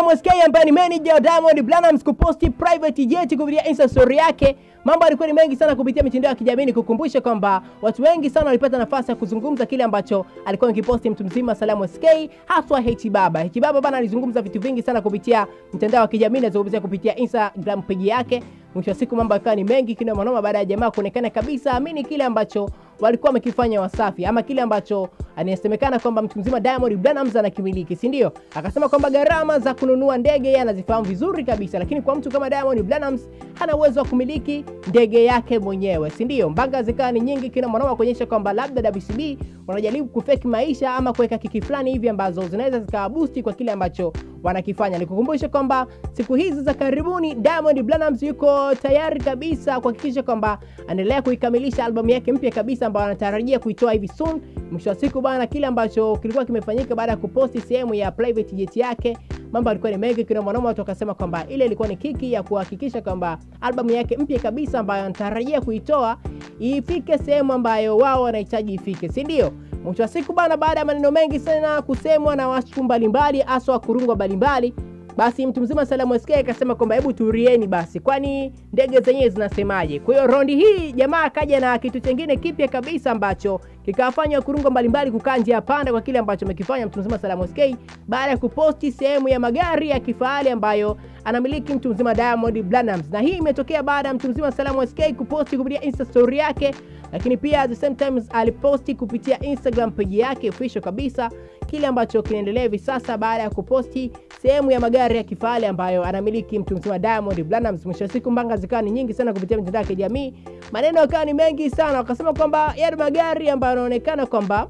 Salamu SK ambaye ni manager wa Diamond Platnumz kuposti private jet kupitia Insta story yake. Mambo alikuwa ni mengi sana kupitia mitandao ya kijamii, kukumbusha kwamba watu wengi sana walipata nafasi ya kuzungumza kile ambacho alikuwa akiposti mtu mzima Salamu SK, haswa H Baba. H Baba bana alizungumza vitu vingi sana kupitia mitandao ya kijamii, nazungumzia kupitia Instagram page yake. Mwisho wa siku mambo yakawa ni mengi kina manoma, baada ya jamaa kuonekana kabisa amini kile ambacho walikuwa wamekifanya Wasafi ama kile ambacho anasemekana kwamba mtu mzima Diamond Platnumz anakimiliki, si ndio? Akasema kwamba gharama za kununua ndege yeye anazifahamu vizuri kabisa, lakini kwa mtu kama Diamond Platnumz hana uwezo wa kumiliki ndege yake mwenyewe, si ndio? Mbanga zikawa ni nyingi kina mwanao kuonyesha kwamba labda WCB wanajaribu kufeki maisha ama kuweka kiki fulani hivi ambazo zinaweza zikawabusti kwa kile ambacho wanakifanya. Nikukumbusha kwamba siku hizi za karibuni Diamond Platnumz yuko tayari kabisa kuhakikisha kwamba anaendelea kuikamilisha albamu yake mpya kabisa ambayo anatarajia kuitoa hivi soon. Mwisho wa siku bana, kile ambacho kilikuwa kimefanyika baada ya kuposti sehemu ya private jet yake, mambo alikuwa ni mengi kina mwanaume, watu wakasema kwamba ile ilikuwa ni kiki ya kuhakikisha kwamba albamu yake mpya kabisa ambayo anatarajia kuitoa ifike sehemu ambayo wao wanahitaji ifike, si ndio? Mwisho wa siku bana, baada ya maneno mengi sana kusemwa na watu mbalimbali, hasa wakurungwa mbalimbali basi mtu mzima Salamu SK akasema kwamba hebu turieni basi, kwani ndege zenyewe zinasemaje? Kwa hiyo rondi hii jamaa akaja na kitu chengine kipya kabisa ambacho kikawafanya kurungo mbalimbali kukaa njia panda kwa kile ambacho amekifanya mtu mzima Salamu SK baada ya kuposti sehemu ya magari ya kifahari ambayo anamiliki mtu mzima Diamond Platnumz, na hii imetokea baada ya mtu mzima Salamu SK kuposti kupitia Insta story yake, lakini pia at the same time aliposti kupitia Instagram page yake official kabisa kile ambacho kinaendelea hivi sasa baada ya kuposti sehemu ya magari ya kifahari ambayo anamiliki mtu mzima Diamond Platnumz. Mwisho wa siku mbanga zikawa ni nyingi sana kupitia mitandao ya kijamii, maneno yakawa ni mengi sana, wakasema kwamba yale magari ambayo yanaonekana kwamba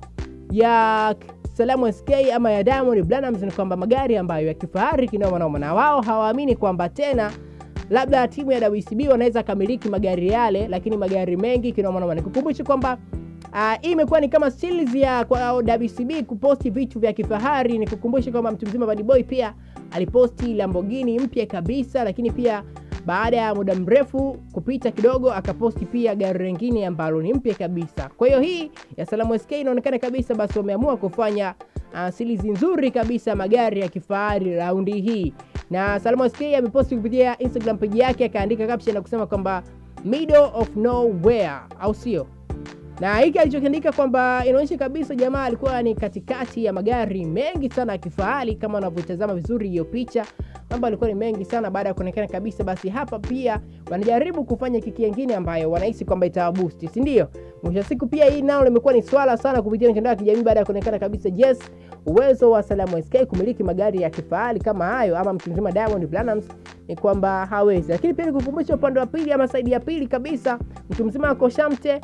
ya Salamu SK ama ya Diamond Platnumz ni kwamba magari ambayo ya kifahari kinoma noma, na wao hawaamini kwamba tena labda timu ya WCB wanaweza kamiliki magari yale, lakini magari mengi kinoma noma. Nikukumbushe kwamba Uh, hii imekuwa ni kama series ya kwa WCB kuposti vitu vya kifahari. Nikukumbushe kwamba mtu mzima Bad Boy pia aliposti Lamborghini mpya kabisa, lakini pia baada ya muda mrefu kupita kidogo akaposti pia gari lingine ambalo ni mpya kabisa. Kwa hiyo hii ya Salamu SK inaonekana kabisa basi wameamua kufanya uh, series nzuri kabisa magari ya kifahari raundi hii, na Salamu SK ameposti kupitia Instagram page yake akaandika caption na kusema kwamba middle of nowhere, au sio? na hiki alichokiandika kwamba inaonyesha kabisa jamaa alikuwa ni katikati ya magari mengi sana ya kifahari. Kama unavyotazama vizuri hiyo picha, mambo alikuwa ni mengi sana. Baada ya kuonekana kabisa, basi hapa pia wanajaribu kufanya kiki nyingine ambayo wanahisi kwamba itawabusti, si ndio? Mwisho wa siku pia hii nao limekuwa ni swala sana kupitia mitandao ya kijamii baada ya kuonekana kabisa, yes, uwezo wa Salamu SK kumiliki magari ya kifahari kama hayo ama mtu mzima Diamond Platnumz ni kwamba hawezi. Lakini pia nikukumbusha upande wa pili ama saidi ya pili kabisa, mtu mzima Koshamte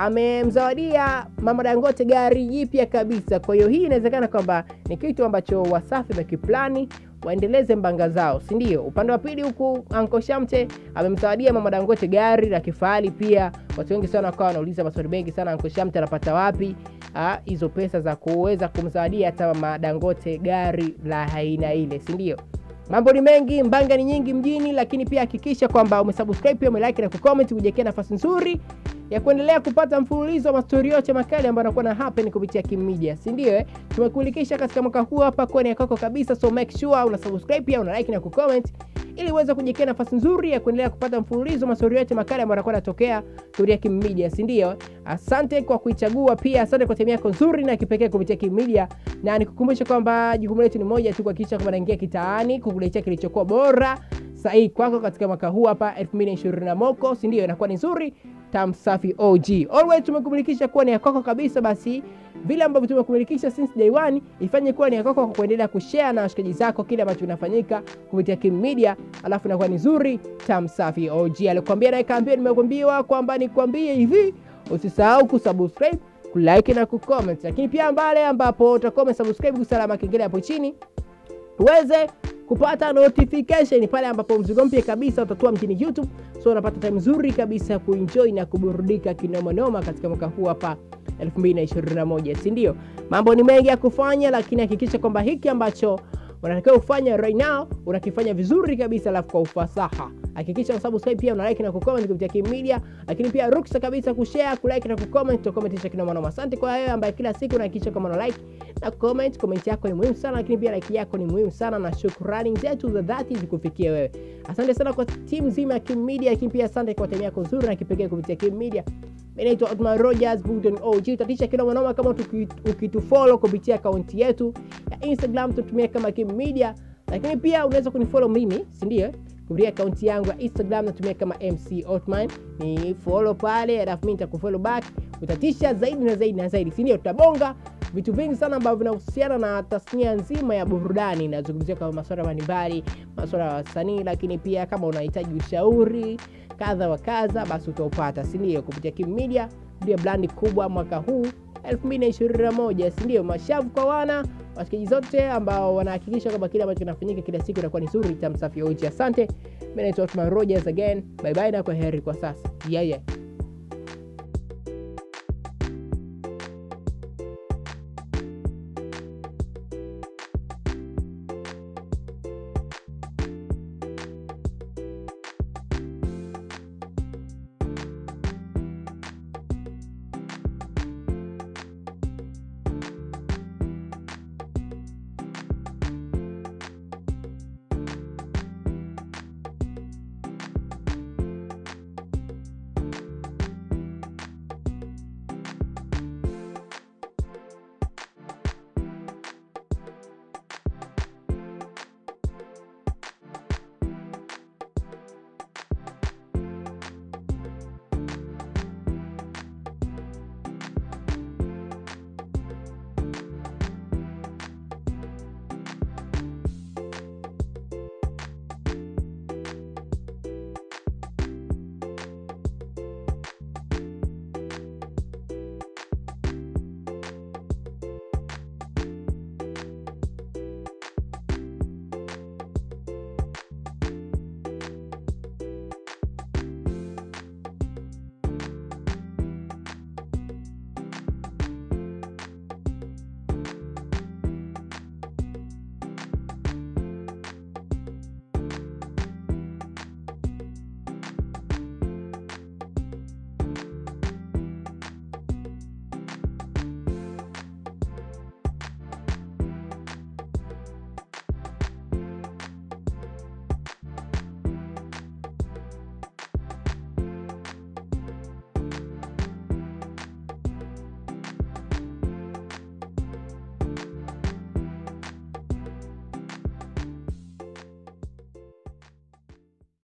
amemzawadia Mama Dangote gari jipya kabisa. Kwa hiyo hii inawezekana kwamba ni kitu ambacho Wasafi wamekiplani waendeleze mbanga zao, si ndio? Upande wa pili huku Anko Shamte amemzawadia Mama Dangote gari la kifahari pia. Watu wengi sana wakawa wanauliza maswali mengi sana, Anko Shamte anapata wapi hizo pesa za kuweza kumzawadia hata Mama Dangote gari la aina ile, si ndio? Mambo ni mengi, mbanga ni nyingi mjini, lakini pia hakikisha kwamba umesubscribe pia umelike na kucomment kujiwekea nafasi nzuri ya kuendelea kupata mfululizo wa mastori yote makali ambayo anakuwa na happen kupitia Kim Media, si ndio? Eh, tumekulikisha katika mwaka huu hapa kwa ni yako kabisa, so make sure una subscribe pia una like na kucomment ili uweze kujiwekea nafasi nzuri ya kuendelea kupata mfululizo wa mastori yote makali ambayo anakuwa anatokea kupitia Kim Media, si ndio? Asante kwa kuichagua, pia asante kwa timu yako nzuri na kipekee kupitia Kim Media, na nikukumbusha kwamba jukumu letu ni moja tu, kuhakikisha kwamba naingia kitaani kukuletea kilichokuwa bora sahihi kwako katika mwaka huu hapa 2020 moko, si ndio? Inakuwa ni nzuri tam safi OG. Always tumekumilikisha kuwa ni ya kwako kabisa, basi vile ambavyo tumekumilikisha since day one, ifanye kuwa ni ya kwako kwa kuendelea kushare na washikaji zako kile ambacho kinafanyika kupitia Kim Media, alafu inakuwa ni nzuri tam safi OG. Alikwambia na ikaambia, nimekwambiwa kwamba nikwambie hivi, usisahau kusubscribe, kulike na kucomment, lakini pia mbale ambapo utakuwa umesubscribe kusalama kengele hapo chini uweze kupata notification pale ambapo mzigo mpya kabisa utatua mjini YouTube. So unapata time nzuri kabisa ya kuenjoy na kuburudika kinomanoma katika mwaka huu hapa 2021, si ndio? Mambo ni mengi ya kufanya, lakini hakikisha kwamba hiki ambacho unatakiwa kufanya right now unakifanya vizuri kabisa, alafu kwa ufasaha hakikisha subscribe pia una like na kucomment kupitia Kim Media, lakini pia ruksa kabisa kushare, kulike na kucomment, tukomentisha kinoma noma. Asante kwa wewe ambaye kila siku unahakikisha kama una like na comment. Comment yako ni muhimu sana, lakini pia like yako ni muhimu sana, na shukrani zetu za dhati zikufikie wewe. Asante sana kwa timu nzima ya Kim Media, lakini pia asante kwa time yako nzuri na kipekee kupitia Kim Media. Mimi naitwa Otman Rogers Bulldon OG. Utatisha kinoma noma kama ukitufollow kupitia akaunti yetu ya Instagram, tutumia kama Kim Media, lakini pia unaweza kunifollow mimi, si ndio? kupitia akaunti yangu ya Instagram natumia kama MC Otman, ni follow pale, alafu mimi nitakufollow back. Utatisha zaidi na zaidi na zaidi, si ndio? Tutabonga vitu vingi sana ambavyo vinahusiana na tasnia nzima ya burudani. Nazungumzia kama masuala mbalimbali, masuala ya wasanii, lakini pia kama unahitaji ushauri kadha wa kadha, basi utaupata, si ndio? Kupitia Kim Media, ndio brandi kubwa mwaka huu 2021, si ndio? Mashavu kwa wana washikaji zote ambao wanahakikisha kwamba kile ambacho kinafanyika kila siku inakuwa ni nzuri, tamsafi uchi. Asante, mimi naitwa Otman Rogers again, bye bye na kwa heri kwa sasa, yeah, yeah.